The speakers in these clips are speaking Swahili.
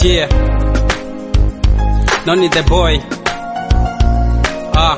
Yeah. Noni the boy. Ah.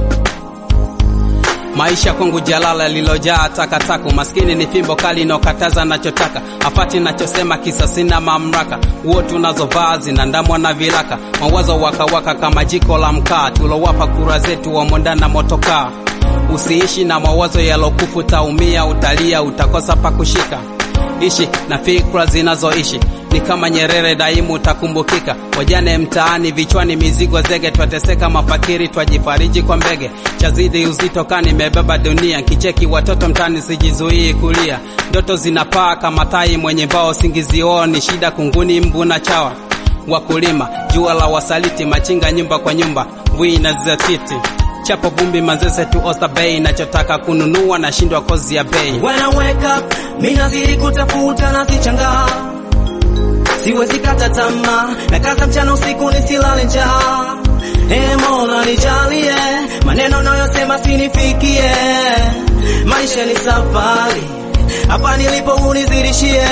Maisha kwangu jalala lilojaa takataka, maskini ni fimbo kali inokataza nachotaka, afati nachosema kisa sina mamlaka, huo tunazovaa zinandamwa na viraka, mawazo wakawaka kama jiko la mkaa, tulowapa kura zetu wamondana motokaa. Usiishi na mawazo yalokufu, taumia, utalia, utakosa pa kushika. Ishi na fikra zinazoishi ni kama Nyerere, daimu utakumbukika. Wajane mtaani, vichwani mizigo zege, twateseka mafakiri, twajifariji kwa mbege. Chazidi uzito kani nimebeba dunia, kicheki watoto mtaani, sijizuii kulia. Ndoto zinapaa kama tai mwenye mbao, singizioni shida, kunguni, mbu na chawa. Wakulima jua la wasaliti, machinga nyumba kwa nyumba, mvui na zatiti chapo vumbi Manzese tu Oyster Bay, nachotaka kununua nashindwa kozi ya bei. When I wake up, mimi nazidi kutafuta na sichangaa, siwezi kata tamaa, na kaza mchana usiku nisilale njaa. Ee Mola nijalie, maneno nayosema sinifikie, maisha ni safari, hapa nilipo unizidishie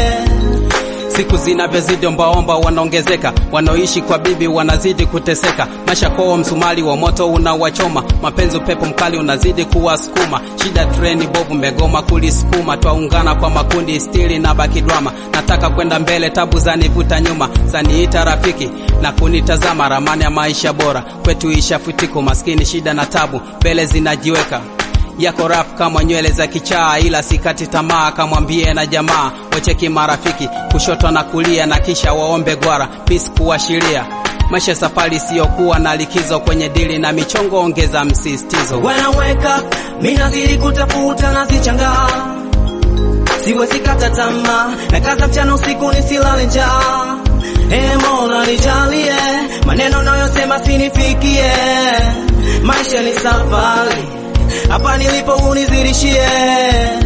Siku zinavyozidi ombaomba wanaongezeka, wanaoishi kwa bibi wanazidi kuteseka. Maisha kwao msumali wa moto unawachoma, mapenzi upepo mkali unazidi kuwasukuma. Shida treni bovu megoma kulisukuma, twaungana kwa makundi stili na baki drama. Nataka kwenda mbele, tabu zanivuta nyuma, zaniita rafiki na kunitazama, ramani ya maisha bora kwetu ishafutiko, maskini shida na tabu mbele zinajiweka yako rafu kama nywele za kichaa, ila sikati tamaa, kamwambie na jamaa wacheki marafiki kushoto na kulia, na kisha waombe gwara peace kuashiria maisha safari isiyokuwa na likizo, kwenye dili na michongo ongeza msisitizo. When I wake up, mimi nazidi kutafuta na sichangaa, siwezi kata tamaa, na kaza mchana usiku nisilale njaa. Ee Mola nijalie, maneno nayosema sinifikie, maisha ni safari, hapa nilipo unizidishie